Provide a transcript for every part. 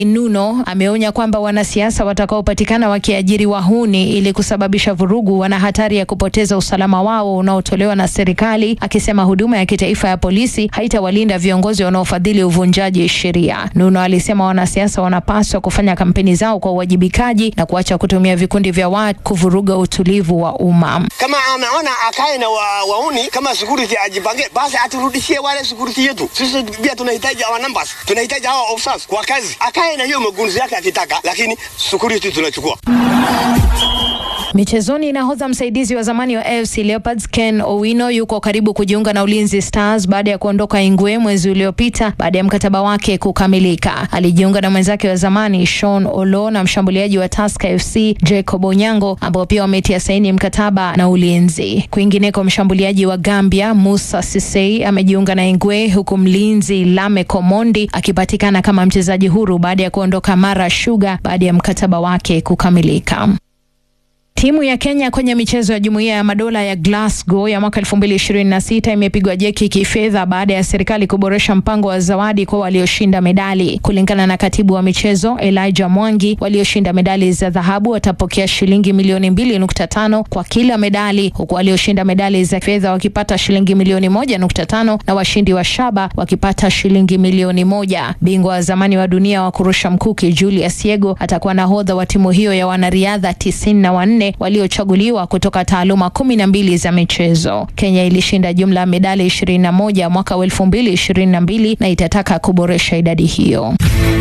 Nuno ameonya kwamba wanasiasa watakaopatikana wakiajiri wahuni ili kusababisha vurugu wana hatari ya kupoteza usalama wao unaotolewa na serikali, akisema huduma ya kitaifa ya polisi haitawalinda viongozi wanaofadhili uvunjaji sheria. Nuno alisema wanasiasa wanapaswa kufanya kampeni zao kwa uwajibikaji na kuacha kutumia vikundi vya watu kuvuruga utulivu wa umma. Kama anaona akae na wa, wauni kama security ajipange, basi aturudishie wale security yetu. Sisi pia tunahitaji our numbers, tunahitaji hawa officers kwa kazi. Akae na hiyo magunzi yake akitaka, lakini security tunachukua. Michezoni, nahodha msaidizi wa zamani wa AFC Leopards Ken Owino yuko karibu kujiunga na Ulinzi Stars baada ya kuondoka Ingwe mwezi uliopita baada ya mkataba wake kukamilika. Alijiunga na mwenzake wa zamani Sean Olo na mshambuliaji wa Tusker FC Jacob Onyango ambao pia wametia saini mkataba na Ulinzi. Kwingineko, mshambuliaji wa Gambia Musa Sisei amejiunga na Ingwe huku mlinzi Lame Komondi akipatikana kama mchezaji huru baada ya kuondoka Mara Sugar baada ya mkataba wake kukamilika. Timu ya Kenya kwenye michezo ya Jumuiya ya Madola ya Glasgow ya mwaka 2026 imepigwa jeki kifedha baada ya serikali kuboresha mpango wa zawadi kwa walioshinda medali. Kulingana na katibu wa michezo Elijah Mwangi, walioshinda medali za dhahabu watapokea shilingi milioni 2.5 kwa kila medali, huku walioshinda medali za fedha wakipata shilingi milioni 1.5 na washindi wa shaba wakipata shilingi milioni moja. Bingwa wa zamani wa dunia wa kurusha mkuki Julius Yego atakuwa nahodha wa timu hiyo ya wanariadha 94 waliochaguliwa kutoka taaluma kumi na mbili za michezo. Kenya ilishinda jumla ya medali 21 mwaka wa 2022 na itataka kuboresha idadi hiyo.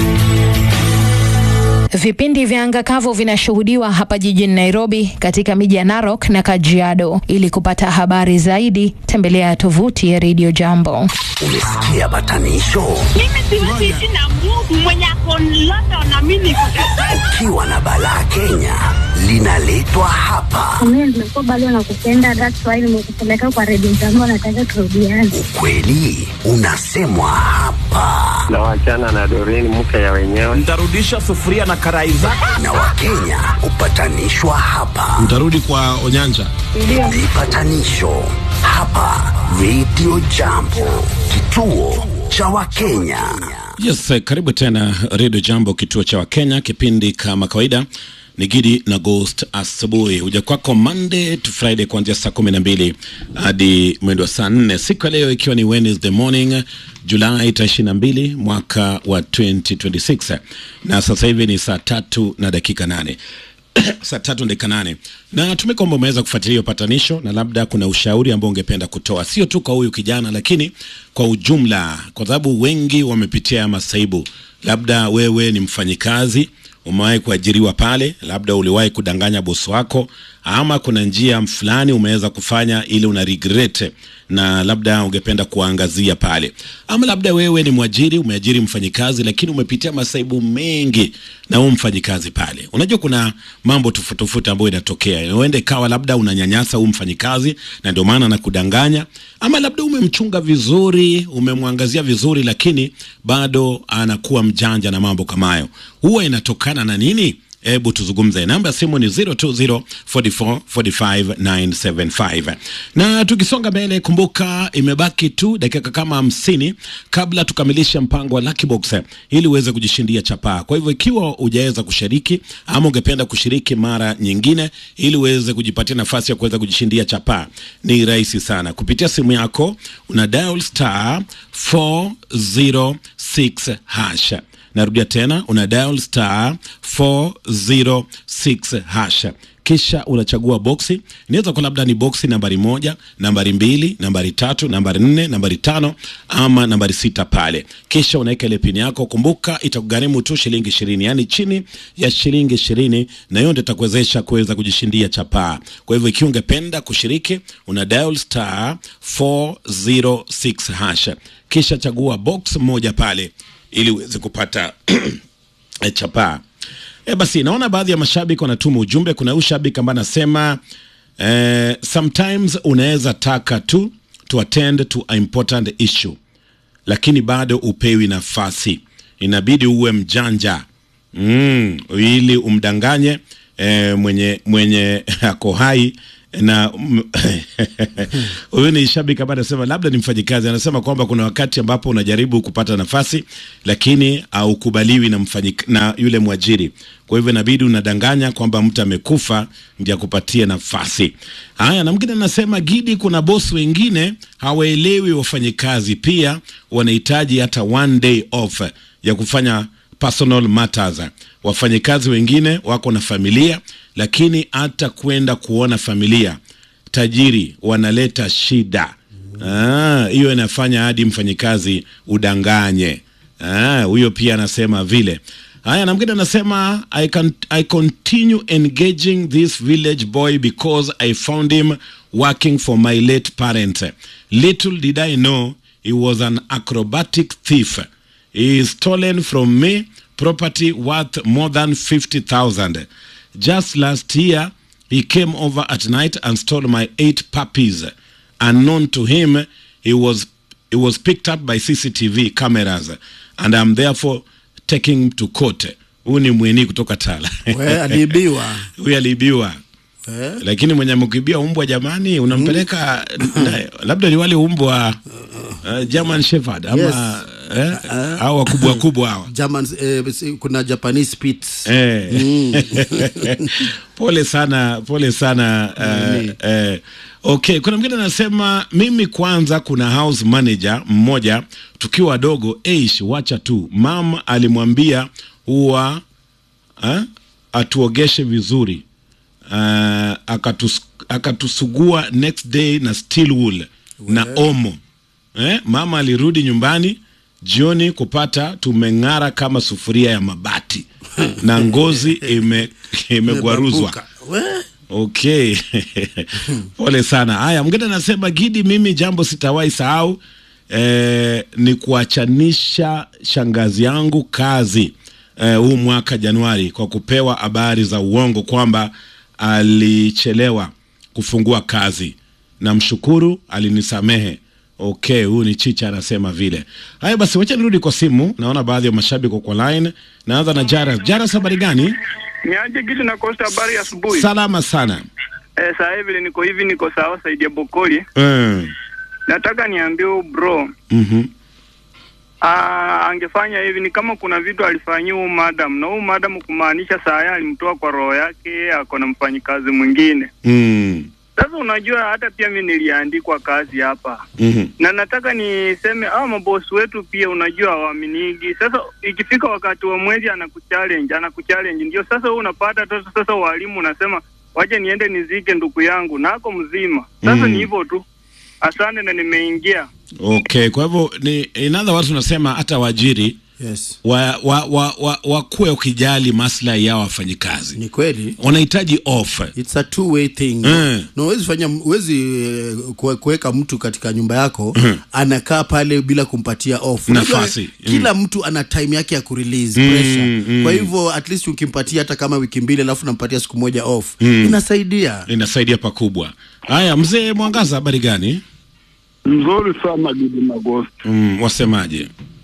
Vipindi vya anga kavu vinashuhudiwa hapa jijini Nairobi, katika miji ya Narok na Kajiado. Ili kupata habari zaidi, tembelea tovuti ya Radio Jambo. Umesikia batanisho? Mimi siwezi ishi na Mungu mwenye ako London na mimi niko Ukiwa na balaa Kenya linaletwa hapa. Mimi nimekuwa bado nakupenda, that's why nimekupeleka kwa redio jambo, nataka turudiane. Ukweli unasemwa hapa, na wachana na Doreen mke ya wenyewe. Nitarudisha sufuria na karai zako. na Wakenya hupatanishwa hapa. Mtarudi kwa Onyanja. Vipatanisho hapa Radio Jambo, kituo cha Wakenya. Yes, eh, karibu tena Radio Jambo, kituo cha Wakenya. Kipindi kama kawaida ni Gidi na Ghost asubuhi, huja kwako Monday to Friday kuanzia saa kumi na mbili hadi mwendo wa saa nne siku ya leo ikiwa ni Wednesday morning Julai tarehe ishirini na mbili mwaka wa 2026 na sasa hivi ni saa tatu na dakika nane saa tatu na dakika nane na tumai kwamba umeweza kufuatilia upatanisho na labda kuna ushauri ambao ungependa kutoa sio tu kwa huyu kijana lakini kwa ujumla kwa sababu wengi wamepitia masaibu labda wewe ni mfanyikazi umewahi kuajiriwa pale labda uliwahi kudanganya bosi wako ama kuna njia fulani umeweza kufanya ili una regret na labda ungependa kuangazia pale ama labda wewe ni mwajiri umeajiri mfanyikazi lakini umepitia masaibu mengi na huu mfanyikazi pale unajua kuna mambo tofauti tofauti ambayo inatokea uende ikawa labda unanyanyasa huu mfanyikazi na ndio maana anakudanganya ama labda umemchunga vizuri umemwangazia vizuri lakini bado anakuwa mjanja na mambo kama hayo huwa inatokana na nini hebu tuzungumze namba ya simu ni 0204445975 na tukisonga mbele kumbuka imebaki tu dakika kama hamsini kabla tukamilishe mpango wa Lucky Box ili uweze kujishindia chapaa kwa hivyo ikiwa hujaweza kushiriki ama ungependa kushiriki mara nyingine ili uweze kujipatia nafasi ya kuweza kujishindia chapaa ni rahisi sana kupitia simu yako una dial star 406 hash narudia tena una dial star 406 hash kisha unachagua boksi inaweza kuwa labda ni boksi nambari moja nambari mbili nambari tatu nambari nne nambari tano ama nambari sita pale kisha unaweka ile pini yako kumbuka itakugharimu tu shilingi ishirini yaani chini ya shilingi ishirini na hiyo ndio itakuwezesha kuweza kujishindia chapaa kwa hivyo ikiwa ungependa kushiriki una dial star 406 hash kisha chagua box moja pale ili uweze kupata eh, chapaa E basi naona baadhi ya mashabiki wanatuma ujumbe. Kuna huyu shabiki ambaye anasema eh, sometimes unaweza taka tu to attend to a important issue, lakini bado upewi nafasi, inabidi uwe mjanja mm, ili umdanganye eh, mwenye mwenye ako hai na mm, huyu ni shabiki ambaye anasema labda ni mfanyikazi. Anasema kwamba kuna wakati ambapo unajaribu kupata nafasi lakini haukubaliwi na mfanyik, na yule mwajiri, kwa hivyo inabidi unadanganya kwamba mtu amekufa ndio akupatie nafasi. Haya, na mwingine anasema Gidi, kuna bosi wengine hawaelewi wafanyikazi, pia wanahitaji hata one day off ya kufanya personal matters. Wafanyikazi wengine wako na familia, lakini hata kwenda kuona familia tajiri wanaleta shida. Ah, hiyo inafanya hadi mfanyikazi udanganye. Ah, huyo pia anasema vile. Haya, na mwingine anasema I, can, I continue engaging this village boy because I found him working for my late parent. Little did I know he was an acrobatic thief. He is stolen from me property worth more than 50,000. Just last year, he came over at night and stole my eight puppies. Unknown to him, he was he was picked up by CCTV cameras and I'm therefore taking him to court. Huyu ni mweni kutoka Tala. We, aliibiwa Huyu aliibiwa. Eh? Lakini mwenye mkibia umbwa jamani, unampeleka na- labda ni wale umbwa uh, German Shepherd ama Yes. eh, au wakubwa kubwa hawa. German, eh, si- kuna Japanese Spitz. Eh. pole sana pole sana uh, eh, okay kuna mwingine anasema mimi kwanza kuna house manager mmoja tukiwa wadogo eish wacha tu mam alimwambia huwa uh, atuogeshe vizuri uh, akatus, akatusugua next day na steel wool na omo eh, mama alirudi nyumbani jioni kupata tumeng'ara kama sufuria ya mabati na ngozi ime imegwaruzwa Imebabuka. We? okay pole sana haya mwingine anasema gidi mimi jambo sitawahi sahau eh, ni kuachanisha shangazi yangu kazi eh, huu mwaka januari kwa kupewa habari za uongo kwamba alichelewa kufungua kazi namshukuru alinisamehe okay huyu ni chicha anasema vile haya basi wacha nirudi kwa simu naona baadhi ya mashabiki wako kwa line naanza na jaras jaras habari gani Niaje kitu na Costa, habari ya asubuhi. salama sana Eh, saa hivi niko hivi, niko sawa saidi ya Bokoli. mm. Nataka niambie huyu bro mm-hmm. Ah, angefanya hivi ni kama kuna vitu alifanyia huyu madam na huyu madam kumaanisha saa ya alimtoa kwa roho yake, ako na mfanyikazi mwingine. mm. Sasa unajua, hata pia mi niliandikwa kazi hapa mm-hmm. na nataka niseme hawa mabosi wetu pia, unajua hawaaminigi. Sasa ikifika wakati wa mwezi anakuchallenge, anakuchallenge, ndio sasa wewe unapata sasa, sasa walimu unasema waje niende nizike ndugu yangu nako mzima. Sasa Mm. ni hivyo tu. Asante na nimeingia. okay kwa hivyo ni in other words unasema hata waajiri Yes. wa, wa, wa, wa, wakuwe ukijali maslahi yao wafanyikazi Ni kweli. wanahitaji off It's a two way thing. Mm. No, huwezi fanya huwezi eh, kuwe- kuweka mtu katika nyumba yako anakaa pale bila kumpatia off. Unajua, Nafasi. Mm. Kila mtu ana time yake ya kurelease Mm, pressure. mm. Kwa hivyo at least ukimpatia hata kama wiki mbili alafu nampatia siku moja off. Inasaidia. inasaidia pakubwa haya mzee mwangaza habari gani Mzuri sana Gidi Magosti, mm, wasemaje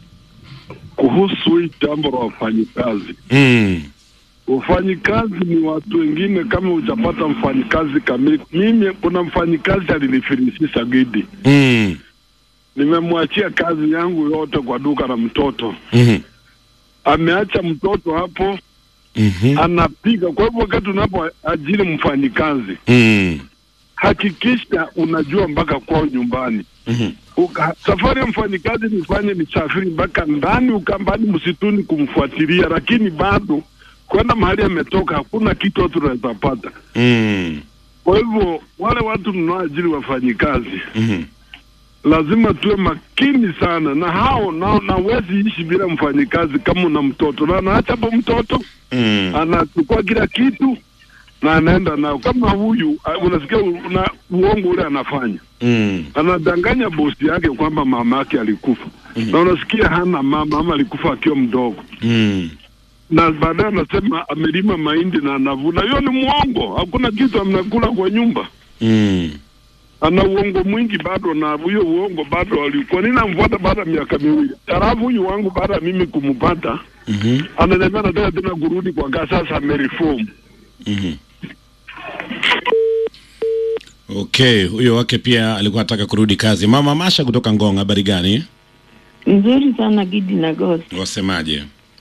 kuhusu hii jambo la wafanyikazi. mm. Wafanyikazi ni watu wengine, kama hujapata mfanyikazi kamili. Mimi kuna mfanyikazi alinifilisisha Gidi, Mm. nimemwachia kazi yangu yote kwa duka la mtoto, Mm-hmm. ameacha mtoto hapo Mm-hmm. anapiga. Kwa hivyo wakati unapoajiri mfanyikazi, Mm. hakikisha unajua mpaka kwao nyumbani. Mhm. Uka, safari ya mfanyikazi nifanye nisafiri mpaka ndani ukambani msituni kumfuatilia, lakini bado kwenda mahali ametoka hakuna kitu watu tunaweza pata. Mm. Kwa hivyo wale watu mnaoajiri wafanyikazi Mhm. lazima tuwe makini sana na hao, na na huwezi ishi bila mfanyikazi kama una mtoto na anaacha hapo mtoto Mm. anachukua kila kitu na anaenda nao. Kama huyu uh, unasikia una uongo ule anafanya Mm. anadanganya bosi yake kwamba mama yake alikufa na unasikia hana mama ama alikufa akiwa mdogo, Mm. na baadaye anasema amelima mahindi na anavuna. Hiyo ni mwongo, hakuna kitu amnakula kwa nyumba. Mm. Ana uongo mwingi bado, na huyo uongo bado alikuwa ninamfuata baada ya miaka miwili. Halafu huyu wangu baada ya mimi kumpata Mhm. ananiambia nataka tena kurudi kwa kaa, sasa amereform. Mhm. Okay, huyo wake pia alikuwa anataka kurudi kazi. Mama Masha kutoka Ngong, habari gani? Nzuri sana Gidi na Ghost. Wasemaje?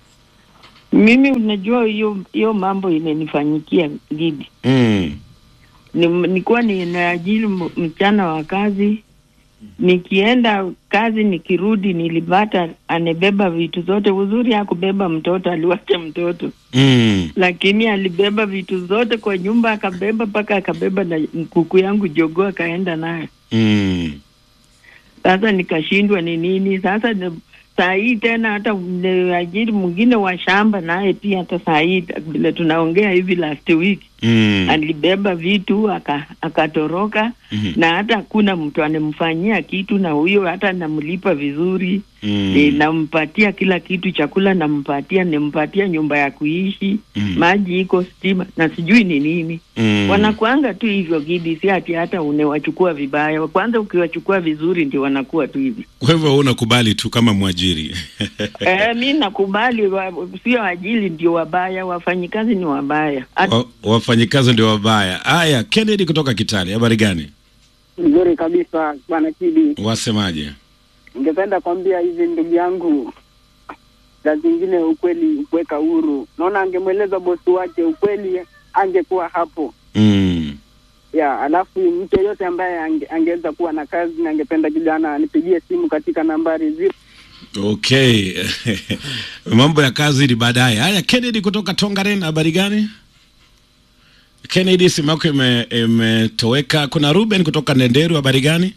Mimi unajua hiyo hiyo mambo imenifanyikia Gidi. Mm. Ni, nilikuwa ninaajiri m- mchana wa kazi, nikienda kazi nikirudi, nilipata anebeba vitu zote. Uzuri hakubeba mtoto, aliwacha mtoto, Mm. lakini alibeba vitu zote kwa nyumba, akabeba mpaka akabeba na kuku yangu jogoo akaenda nayo. Mm. Sasa nikashindwa ni nini sasa. ni- Saa hii tena hata ajiri mwingine wa shamba naye pia, hata saa hii vile tunaongea hivi, last week Mm. alibeba vitu aka- akatoroka Mhm. na hata hakuna mtu anamfanyia kitu, na huyo hata namlipa vizuri Mm. e, nampatia kila kitu, chakula nampatia, nimpatia nyumba ya kuishi Mm. maji iko, stima na sijui ni nini Mm. wanakuanga tu hivyo Gidi, si ati hata unawachukua vibaya. Kwanza ukiwachukua vizuri ndio wanakuwa tu hivi. Kwa hivyo wewe unakubali tu kama mwajiri. Eh, mi nakubali, wa- sio ajili ndio wabaya, wafanyikazi ni wabaya. Hata Wa- Wafanyikazi ndio wabaya. Haya, Kennedy kutoka Kitale, habari gani? Nzuri kabisa bwana Kidi, Wasemaje? ningependa kwambia hivi ndugu yangu, saa zingine ukweli kuweka huru. Naona angemweleza bosi wake ukweli, angekuwa hapo Mm. ya. Alafu mtu yeyote ambaye ange, angeweza kuwa na kazi na angependa kijana anipigie simu katika nambari zero Okay. Mambo ya kazi ni baadaye. Haya, Kennedy kutoka Tongaren, habari gani? Kennedy, simu yako ime- imetoweka. Kuna Ruben kutoka Nenderu, habari gani?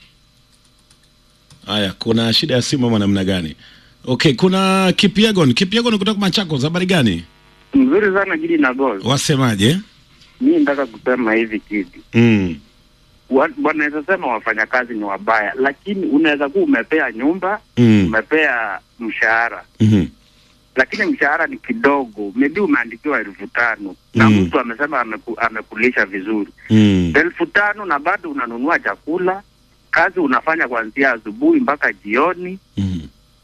Haya, kuna shida ya simu ama namna gani? Okay, kuna Kipiegon. Kipiegon kutoka Machakos, habari gani? Mzuri sana Gidi na Gol. Wasemaje? Mi nataka kusema hivi Gidi, Mm. Wa- wanaweza sema wafanyakazi ni wabaya, lakini unaweza kuwa umepea nyumba Mm. umepea mshahara, Mhm. lakini mshahara ni kidogo, maybe umeandikiwa elfu tano na Mm. mtu amesema ameku, amekulisha vizuri Mm. elfu tano na bado unanunua chakula, kazi unafanya kuanzia asubuhi mpaka jioni, Mm.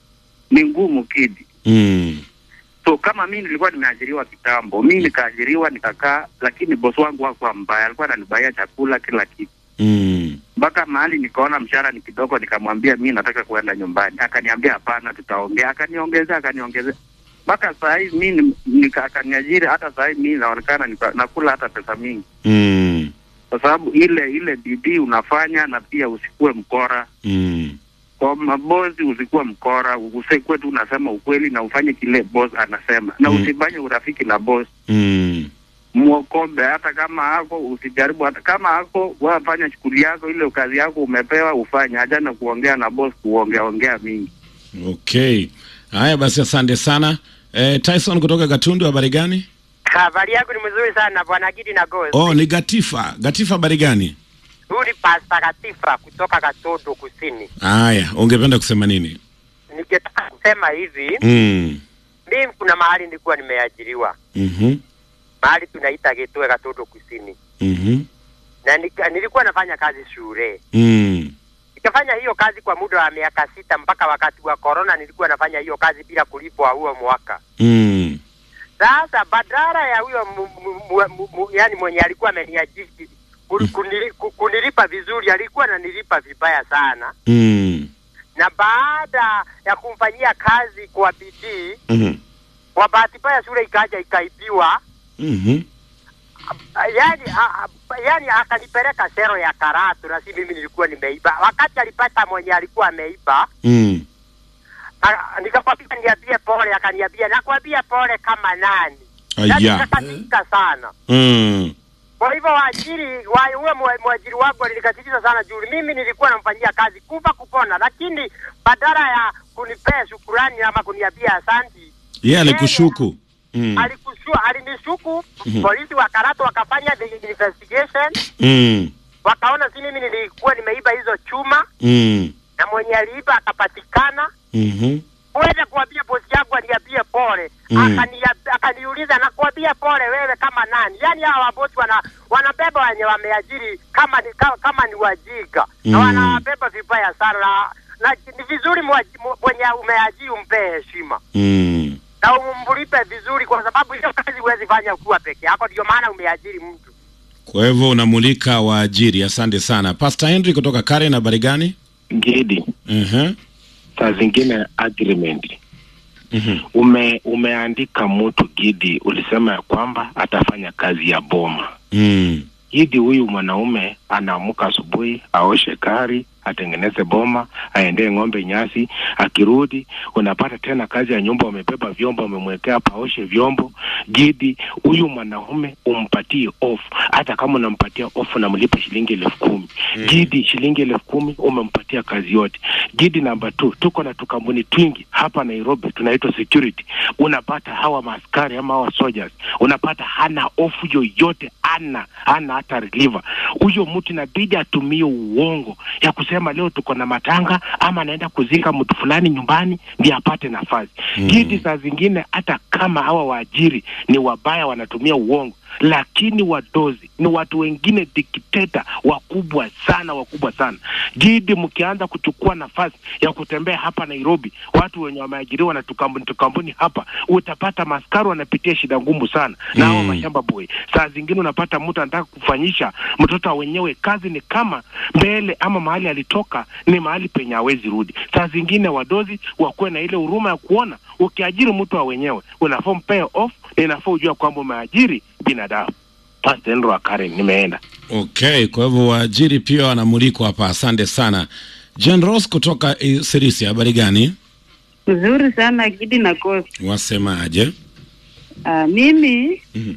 ni ngumu Kidi. Mm. So kama mi nilikuwa nimeajiriwa kitambo, mi nikaajiriwa nikakaa, lakini bosi wangu hakuwa mbaya, alikuwa ananibaia chakula kila kitu Mm. mpaka mahali nikaona mshahara ni kidogo, nikamwambia mi nataka kuenda nyumbani. Akaniambia hapana, tutaongea. Akaniongezea, akaniongezea mpaka saa hii mi ni- nika- akaniajiri. Hata saa hii mi naonekana nika- nakula hata pesa mingi, Mm. kwa sababu ile ile bidii unafanya, na pia usikuwe mkora Mm. kwa mabosi, usikuwe mkora, usikuwe tu unasema ukweli na ufanye kile boss anasema, na Mm. usifanye urafiki na boss Mm. mwokombe hata kama ako usijaribu, hata kama ako wafanya shughuli yako, ile kazi yako umepewa ufanye, hajana kuongea na boss, kuongea ongea mingi. Okay. Haya basi, asante sana. Eh, Tyson kutoka Gatundu, habari gani? Habari yako ni mzuri sana bwana Gidi na Gozi. Oh, ni Gatifa. Gatifa, habari gani? Huyu ni Pasta Katifa kutoka Katodo Kusini. Haya, ungependa kusema nini? Ningetaka kusema hivi, Mm. mimi kuna mahali nilikuwa nimeajiriwa, Mhm. mahali tunaita Getue Katodo Kusini, Mhm. na nika, nilikuwa nafanya kazi shule. Mm. Nikafanya hiyo kazi kwa muda wa miaka sita mpaka wakati wa corona, nilikuwa nafanya hiyo kazi bila kulipwa huo mwaka. Mm. Sasa badala ya huyo mu- mu- mu- mu- mu- yani mwenye alikuwa ameniajiri kuni- kunili- ku- kunilipa vizuri, alikuwa ananilipa vibaya sana, Mm. na baada ya kumfanyia kazi kwa bidii, Mhm. kwa bahati mbaya shule ikaja ikaibiwa, Mhm. Ah, yani, a- a- yani akanipeleka sero ya Karatu na si mimi nilikuwa nimeiba. Wakati alipata mwenye alikuwa ameiba, Mm. ah, nikamwambia niambie pole, akaniambia nakwambia pole kama nani? Aya. Yani nikakatika sana. Mm. Kwa hivyo waajiri wa huyo mwa- mwajiri wangu alinikatikiza sana juu mimi nilikuwa namfanyia kazi kufa kupona, lakini badala ya kunipea shukurani ama kuniambia asanti, Yeye alikushuku. Mm. alikushua alinishuku. Mhm. Polisi wa Karato wakafanya the investigation, Mm. wakaona si mimi nilikuwa nimeiba hizo chuma Mm. na mwenye aliiba akapatikana. Mhm. Uweze kuambia bosi yangu aniambie pole Mm. Akania- akaniuliza nakuambia pole wewe kama nani? Yaani hawa wabosi wana wanabeba wenye wameajiri kama ni kama, kama ni wajinga na Mm. wanawabeba vibaya sana na, na ni vizuri mwaji- mu- mwenye umeajiri umpee heshima Mm. na umlipe vizuri, kwa sababu hiyo kazi huwezi fanya ukiwa peke yako, ndio maana umeajiri mtu. Kwa hivyo unamulika waajiri. Asante sana Pastor Henry kutoka Karen. Habari gani? Gidi, uh saa zingine agreement ume umeandika mtu Gidi, ulisema ya kwamba atafanya kazi ya boma mm. Gidi, huyu mwanaume anaamka asubuhi, aoshe gari, atengeneze boma, aendee ng'ombe nyasi, akirudi unapata tena kazi ya nyumba, wamebeba vyombo, wamemwekea paoshe vyombo. Gidi, huyu mwanaume umpatie off, hata kama unampatia off unamlipa shilingi elfu kumi Mm. Gidi, shilingi elfu kumi umempatia kazi yote. Gidi namba two, tuko na tukampuni twingi hapa Nairobi tunaitwa security. Unapata hawa maaskari ama hawa soldiers, unapata hana ofu yoyote, ana hana hata reliever. Huyo mtu inabidi atumie uongo ya kusema leo tuko na matanga ama anaenda kuzika mtu fulani nyumbani ndiye apate nafasi. Mm. Gidi, saa zingine hata kama hawa waajiri ni wabaya, wanatumia uongo lakini wadozi ni watu wengine dikteta wakubwa sana wakubwa sana gidi mkianza kuchukua nafasi ya kutembea hapa nairobi watu wenye wameajiriwa na tukambuni tukambuni hapa utapata maskari wanapitia shida ngumu sana na hao Mm. mashamba boy saa zingine unapata mtu anataka kufanyisha mtoto wa wenyewe kazi ni kama mbele ama mahali alitoka ni mahali penye hawezi rudi saa zingine wadozi wakuwe na ile huruma ya kuona ukiajiri mtu wa wenyewe unafaa mpee off na inafaa ujua kwamba umeajiri binadamu Pastor Henry wa Karen nimeenda Okay, kwa hivyo waajiri pia wanamulikwa hapa. Asante sana Jen Ross kutoka eh, Sirisia. Habari gani? Mzuri sana Gidi na Kosi. Wasemaje? Uh, mimi Mhm.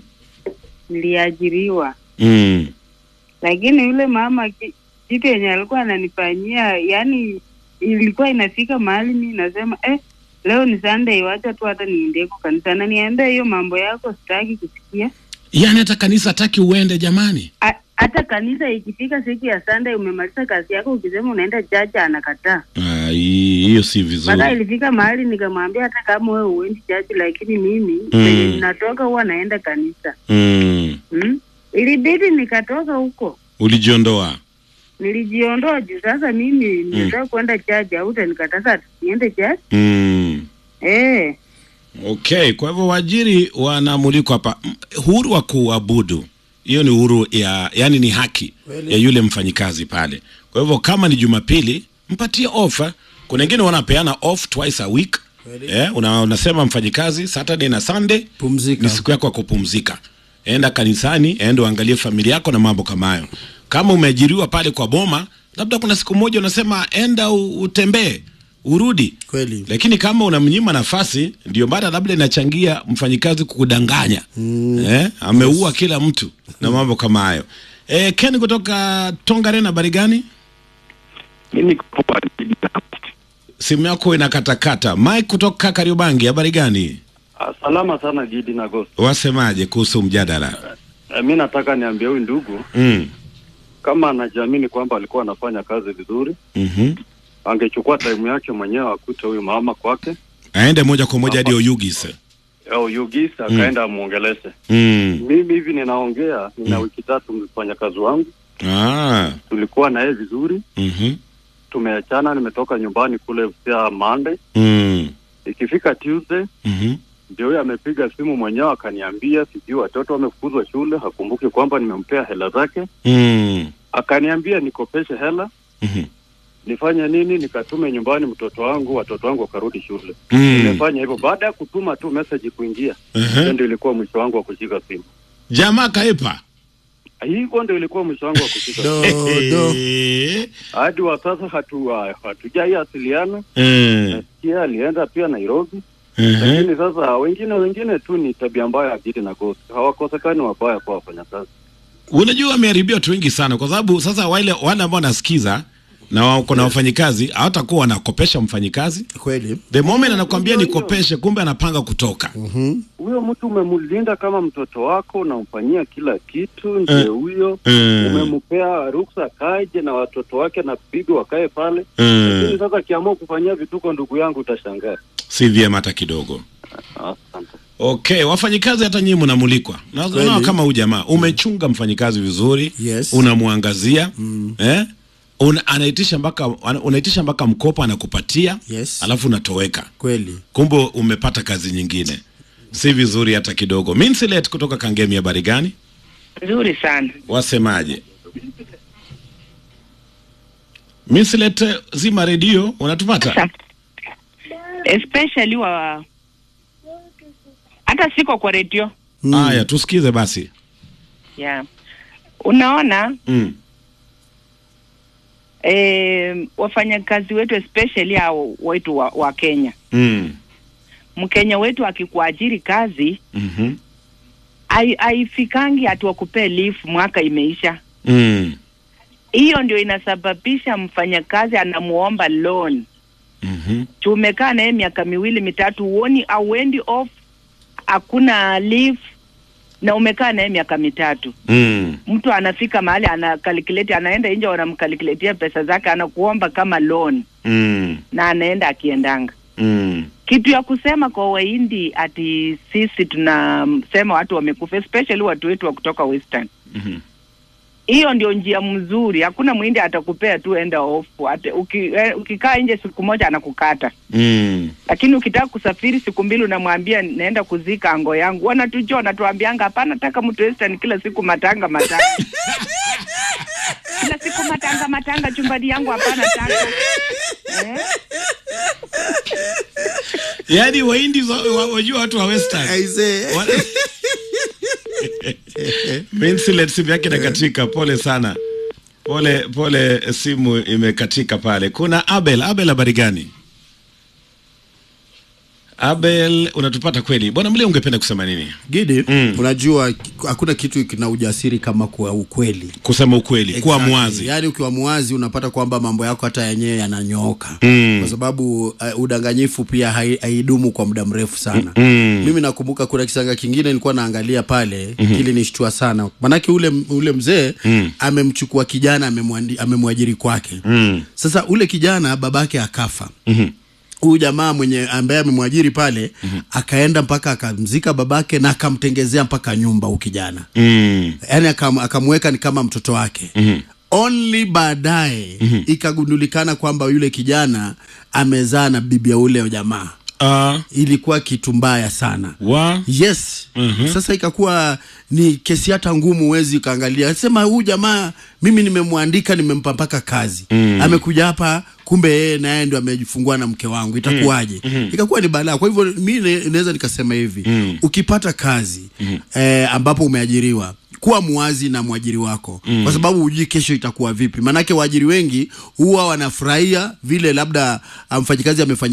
niliajiriwa mm. lakini yule mama ki- kitu yenye alikuwa ananifanyia yani ilikuwa inafika mahali mi nasema eh, leo ni Sunday, wacha tu hata niendeko kanisa. Ananiambia hiyo mambo yako sitaki kusikia. Yaani hata kanisa hataki uende jamani. A- Hata kanisa ikifika siku ya Sunday, umemaliza kazi yako, ukisema unaenda chacha, anakataa. Ah, hii- hiyo si vizuri. Mpaka ilifika mahali nikamwambia hata kama wewe uendi chachi, lakini mimi Mm. penye ninatoka huwa naenda kanisa mm. hmm? Ilibidi nikatoka huko, Ulijiondoa. nilijiondoa juu sasa mimi ninataka kwenda chachi, hautanikataza ati niende chachi mm. eh. Okay, kwa hivyo waajiri wanamulikwa hapa. M- Uhuru wa kuabudu, hiyo ni uhuru ya, yani ni haki Kweli. ya yule mfanyikazi pale. Kwa hivyo kama ni Jumapili, mpatie off. eh. Kuna wengine wanapeana off twice a week. Kweli. Eh, una, unasema mfanyikazi Saturday na Sunday Pumzika. ni siku yako ya kupumzika. Enda kanisani, enda uangalie familia yako na mambo kama hayo. Kama umeajiriwa pale kwa boma, labda kuna siku moja unasema enda u- utembee, urudi. Kweli. Lakini kama unamnyima nafasi, ndio maana labda inachangia mfanyikazi kukudanganya. Eh, ameua kila mtu na mambo kama hayo. Eh, Ken kutoka Tongaren, habari gani? Mimi Simu yako inakatakata. Mike kutoka Kariobangi, habari gani? Ah, Salama sana Gidi na Ghost. Wasemaje kuhusu mjadala? Eh, mi nataka niambie huyu ndugu Mm. kama anajiamini kwamba alikuwa anafanya kazi vizuri, Mhm. angechukua time yake mwenyewe akute huyu mama kwake Aende moja kwa moja hadi Oyugis. au Yugis akaenda amwongeleshe. Mm. Mimi hivi ninaongea, nina wiki tatu mfanya kazi wangu, Ah. tulikuwa na yeye vizuri, Mhm. tumeachana, nimetoka nyumbani kule Busia Monday, Mm. ikifika Tuesday Mhm. ndio huyo amepiga simu mwenyewe akaniambia sijui watoto wamefukuzwa shule, hakumbuki kwamba nimempea hela zake, Mm. akaniambia nikopeshe hela Mhm. nifanye nini, nikatume nyumbani mtoto wangu, watoto wangu wakarudi shule. Mm. Nimefanya hivyo baada ya kutuma tu message kuingia, Ehe. hiyo ndio ilikuwa mwisho wangu wa kushika simu. Jamaa kaipa. Hivyo ndio ilikuwa mwisho wangu wa kushika simu. Hadi wa sasa hatu hatujai asiliana. Mm. Nasikia alienda pia Nairobi, Mhm. lakini sasa wengine wengine tu ni tabia mbaya ya Gidi na Ghost, hawakosekani wabaya kwa wafanyakazi. Unajua wameharibia watu wengi sana kwa sababu sasa wale wale ambao wanasikiza na wako na wafanyikazi hawatakuwa wanakopesha mfanyikazi. Kweli. The moment anakwambia nikopeshe, kumbe anapanga kutoka. Huyo mtu umemlinda kama mtoto wako, unamfanyia kila kitu, ndio huyo Mm. umempea ruksa kaje na watoto wake na bibi wakae pale Mm. lakini sasa akiamua kufanyia vituko ndugu yangu utashangaa. Si vyema hata kidogo. Asante. Okay, wafanyikazi hata nyinyi mnamulikwa. Na Kweli. unaona kama huyu jamaa umechunga mfanyikazi vizuri, Yes. unamwangazia eh? Una, anaitisha mpaka ana- unaitisha mpaka mkopo anakupatia Yes. alafu unatoweka. Kweli. Kumbe umepata kazi nyingine. Si vizuri hata kidogo. Minsilet kutoka Kangemi, habari gani? Nzuri sana. wasemaje? Mislet, zima redio, unatupata? Especially wa hata siko kwa redio. Haya, tusikize basi. Yeah. Unaona Mm. eh, wafanyakazi wetu especially hao wetu wa, wa Kenya. Mm. Mkenya wetu akikuajiri kazi Mhm. hai- haifikangi hati wakupee leave mwaka imeisha. Mm. Hiyo ndio inasababisha mfanyakazi anamuomba loan. Mhm. Tumekaa naye miaka miwili mitatu, uoni auendi off, hakuna leave na umekaa naye miaka mitatu. Mm. Mtu anafika mahali ana calculate, anaenda nje, wanamkalkuletia pesa zake, anakuomba kama loan Mm. na anaenda akiendanga. Mm. Kitu ya kusema kwa Wahindi ati sisi tunasema watu wamekufa, especially watu wetu wa kutoka Western. Mhm. hiyo ndio njia mzuri. Hakuna mwindi atakupea tu enda off. Ate, uki, eh, ukikaa nje siku moja anakukata, Mm. lakini ukitaka kusafiri siku mbili unamwambia naenda kuzika ango yangu, wanatujua wanatuambianga hapana, taka mtu Western kila siku matanga matanga kila siku matanga matanga chumbani yangu hapana taka eh? Yaani Wahindi wa- wa- wajua watu wa Western. Wa- Minsilet simu yake inakatika, pole sana. Pole pole, simu imekatika pale. Kuna Abel. Abel, habari gani? Abel, unatupata kweli? Bwana Mle, ungependa kusema nini? Gidi, unajua ki- hakuna kitu kina ujasiri kama kuwa ukweli, kusema ukweli, kuwa Exactly. mwazi. Yaani ukiwa mwazi unapata kwamba mambo yako hata yenyewe yananyooka Mm. kwa sababu uh, udanganyifu pia hai- haidumu kwa muda mrefu sana. Mm. Mimi nakumbuka kuna kisanga kingine nilikuwa naangalia pale Mhm. kilinishtua sana, manake ule ule mzee Mm. amemchukua kijana amemwandi- amemwajiri kwake. Mm. Sasa ule kijana babake akafa Mhm. huyu jamaa mwenye ambaye amemwajiri pale akaenda mpaka akamzika babake na akamtengezea mpaka nyumba huyu kijana Mm. yaani akam, akamweka ni kama mtoto wake Mhm. only baadaye Mhm. ikagundulikana kwamba yule kijana amezaa na bibi ya ule jamaa Ah. ilikuwa kitu mbaya sana wa yes Mhm. sasa ikakuwa ni kesi hata ngumu huwezi ukaangalia sema huyu jamaa mimi nimemwandika nimempa mpaka kazi Mm. amekuja hapa kumbe yeye naye ndo amejifungua na mke wangu itakuwaje Mm. Mhm. ikakuwa ni balaa kwa hivyo mi ne- naweza nikasema hivi Mm. ukipata kazi Mhm. eh, ambapo umeajiriwa kuwa mwazi na mwajiri wako Mm. kwa sababu hujui kesho itakuwa vipi maanake waajiri wengi huwa wanafurahia vile labda ah, mfanyikazi amefanya